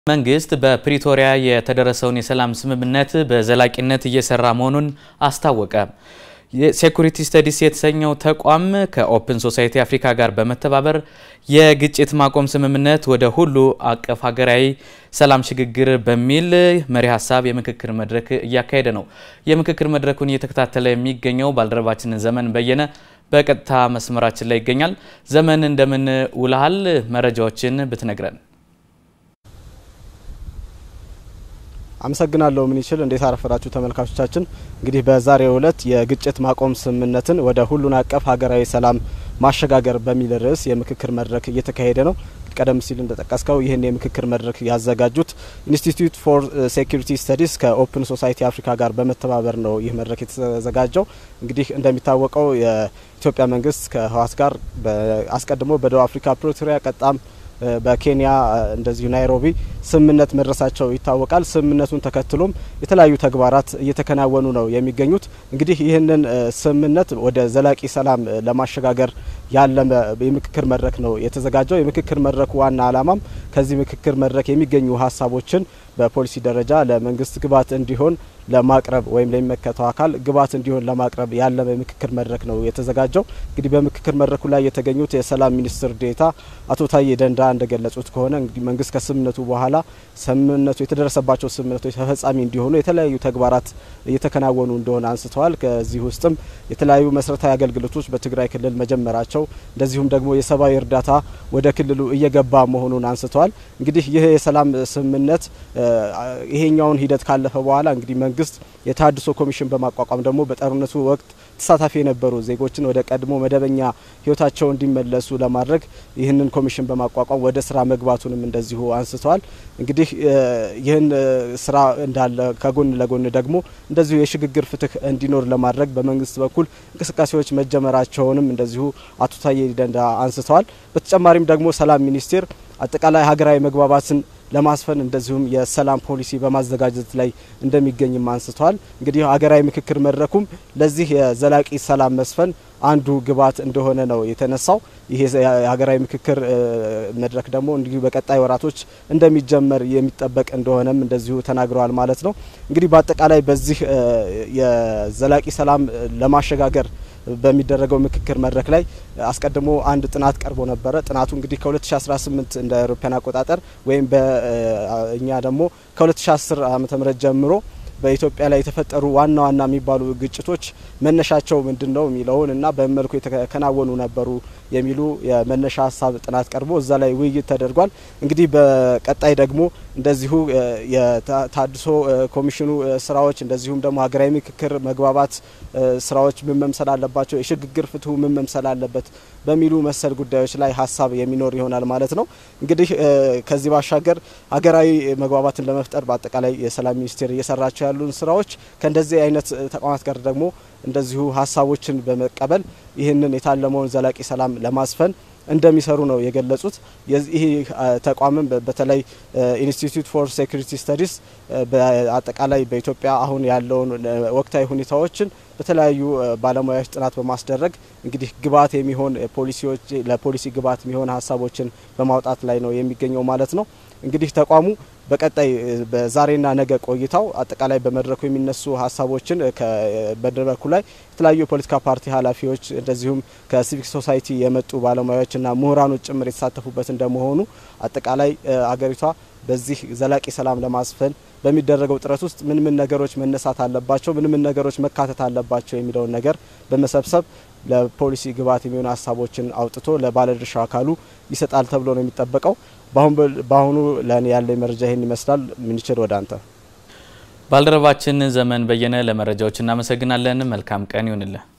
መንግስት በፕሪቶሪያ የተደረሰውን የሰላም ስምምነት በዘላቂነት እየሰራ መሆኑን አስታወቀ። የሴኩሪቲ ስተዲስ የተሰኘው ተቋም ከኦፕን ሶሳይቲ አፍሪካ ጋር በመተባበር የግጭት ማቆም ስምምነት ወደ ሁሉ አቀፍ ሀገራዊ ሰላም ሽግግር በሚል መሪ ሀሳብ የምክክር መድረክ እያካሄደ ነው። የምክክር መድረኩን እየተከታተለ የሚገኘው ባልደረባችን ዘመን በየነ በቀጥታ መስመራችን ላይ ይገኛል። ዘመን እንደምን ውልሃል? መረጃዎችን ብትነግረን። አመሰግናለሁ ምን ይችል እንዴት አረፈዳችሁ ተመልካቾቻችን። እንግዲህ በዛሬው ዕለት የግጭት ማቆም ስምምነትን ወደ ሁሉን አቀፍ ሀገራዊ ሰላም ማሸጋገር በሚል ርዕስ የምክክር መድረክ እየተካሄደ ነው። ቀደም ሲል እንደጠቀስከው ይህን የምክክር መድረክ ያዘጋጁት ኢንስቲትዩት ፎር ሴኩሪቲ ስተዲስ ከኦፕን ሶሳይቲ አፍሪካ ጋር በመተባበር ነው ይህ መድረክ የተዘጋጀው። እንግዲህ እንደሚታወቀው የኢትዮጵያ መንግስት ከህወሓት ጋር አስቀድሞ በደቡብ አፍሪካ ፕሪቶሪያ ቀጣም በኬንያ እንደዚሁ ናይሮቢ ስምምነት መድረሳቸው ይታወቃል። ስምምነቱን ተከትሎም የተለያዩ ተግባራት እየተከናወኑ ነው የሚገኙት። እንግዲህ ይህንን ስምምነት ወደ ዘላቂ ሰላም ለማሸጋገር ያለመ የምክክር መድረክ ነው የተዘጋጀው። የምክክር መድረኩ ዋና ዓላማም ከዚህ ምክክር መድረክ የሚገኙ ሀሳቦችን በፖሊሲ ደረጃ ለመንግስት ግብዓት እንዲሆን ለማቅረብ ወይም ለሚመለከተው አካል ግብዓት እንዲሆን ለማቅረብ ያለመ የምክክር መድረክ ነው የተዘጋጀው። እንግዲህ በምክክር መድረኩ ላይ የተገኙት የሰላም ሚኒስትር ዴኤታ አቶ ታዬ ደንዳ እንደገለጹት ከሆነ እንግዲህ መንግስት ከስምምነቱ በኋላ ስምምነቱ የተደረሰባቸው ስምምነቶች ተፈጻሚ እንዲሆኑ የተለያዩ ተግባራት እየተከናወኑ እንደሆነ አንስተዋል። ከዚህ ውስጥም የተለያዩ መሰረታዊ አገልግሎቶች በትግራይ ክልል መጀመራቸው፣ እንደዚሁም ደግሞ የሰብአዊ እርዳታ ወደ ክልሉ እየገባ መሆኑን አንስተዋል። እንግዲህ ይህ የሰላም ስምምነት ይሄኛውን ሂደት ካለፈ በኋላ እንግዲህ መንግስት የተሃድሶ ኮሚሽን በማቋቋም ደግሞ በጦርነቱ ወቅት ተሳታፊ የነበሩ ዜጎችን ወደ ቀድሞ መደበኛ ህይወታቸው እንዲመለሱ ለማድረግ ይህንን ኮሚሽን በማቋቋም ወደ ስራ መግባቱንም እንደዚሁ አንስተዋል። እንግዲህ ይህን ስራ እንዳለ ከጎን ለጎን ደግሞ እንደዚሁ የሽግግር ፍትህ እንዲኖር ለማድረግ በመንግስት በኩል እንቅስቃሴዎች መጀመራቸውንም እንደዚሁ አቶ ታዬ ደንዳ አንስተዋል። በተጨማሪም ደግሞ ሰላም ሚኒስቴር አጠቃላይ ሀገራዊ መግባባትን ለማስፈን እንደዚሁም የሰላም ፖሊሲ በማዘጋጀት ላይ እንደሚገኝም አንስተዋል። እንግዲህ ሀገራዊ ምክክር መድረኩም ለዚህ የዘላቂ ሰላም መስፈን አንዱ ግብዓት እንደሆነ ነው የተነሳው። ይሄ የሀገራዊ ምክክር መድረክ ደግሞ እንዲሁ በቀጣይ ወራቶች እንደሚጀመር የሚጠበቅ እንደሆነም እንደዚሁ ተናግረዋል ማለት ነው። እንግዲህ በአጠቃላይ በዚህ የዘላቂ ሰላም ለማሸጋገር በሚደረገው ምክክር መድረክ ላይ አስቀድሞ አንድ ጥናት ቀርቦ ነበረ። ጥናቱ እንግዲህ ከ2018 እንደ አውሮፓውያን አቆጣጠር ወይም በእኛ ደግሞ ከ2010 ዓመተ ምህረት ጀምሮ በኢትዮጵያ ላይ የተፈጠሩ ዋና ዋና የሚባሉ ግጭቶች መነሻቸው ምንድን ነው የሚለውን እና በምን መልኩ የተከናወኑ ነበሩ የሚሉ የመነሻ ሀሳብ ጥናት ቀርቦ እዛ ላይ ውይይት ተደርጓል። እንግዲህ በቀጣይ ደግሞ እንደዚሁ የታድሶ ኮሚሽኑ ስራዎች እንደዚሁም ደግሞ ሀገራዊ ምክክር መግባባት ስራዎች ምን መምሰል አለባቸው፣ የሽግግር ፍትሁ ምን መምሰል አለበት በሚሉ መሰል ጉዳዮች ላይ ሀሳብ የሚኖር ይሆናል ማለት ነው። እንግዲህ ከዚህ ባሻገር ሀገራዊ መግባባትን ለመፍጠር በአጠቃላይ የሰላም ሚኒስቴር እየሰራቸው ያሉን ስራዎች ከእንደዚህ አይነት ተቋማት ጋር ደግሞ እንደዚሁ ሀሳቦችን በመቀበል ይህንን የታለመውን ዘላቂ ሰላም ለማስፈን እንደሚሰሩ ነው የገለጹት። ይህ ተቋምም በተለይ ኢንስቲትዩት ፎር ሴኩሪቲ ስተዲስ በአጠቃላይ በኢትዮጵያ አሁን ያለውን ወቅታዊ ሁኔታዎችን በተለያዩ ባለሙያዎች ጥናት በማስደረግ እንግዲህ ግብዓት የሚሆን ፖሊሲዎች ለፖሊሲ ግብዓት የሚሆን ሀሳቦችን በማውጣት ላይ ነው የሚገኘው ማለት ነው። እንግዲህ ተቋሙ በቀጣይ በዛሬና ነገ ቆይታው አጠቃላይ በመድረኩ የሚነሱ ሀሳቦችን በመድረኩ ላይ የተለያዩ የፖለቲካ ፓርቲ ኃላፊዎች እንደዚሁም ከሲቪክ ሶሳይቲ የመጡ ባለሙያዎችና ምሁራኖች ጭምር የተሳተፉበት እንደመሆኑ አጠቃላይ አገሪቷ በዚህ ዘላቂ ሰላም ለማስፈን በሚደረገው ጥረት ውስጥ ምን ምን ነገሮች መነሳት አለባቸው፣ ምን ምን ነገሮች መካተት አለባቸው የሚለውን ነገር በመሰብሰብ ለፖሊሲ ግብዓት የሚሆኑ ሀሳቦችን አውጥቶ ለባለድርሻ አካሉ ይሰጣል ተብሎ ነው የሚጠበቀው። በአሁኑ ለእኔ ያለኝ መረጃ ይህን ይመስላል። ምንችል ወደ አንተ ባልደረባችን ዘመን በየነ ለመረጃዎች እናመሰግናለን። መልካም ቀን ይሁንልህ።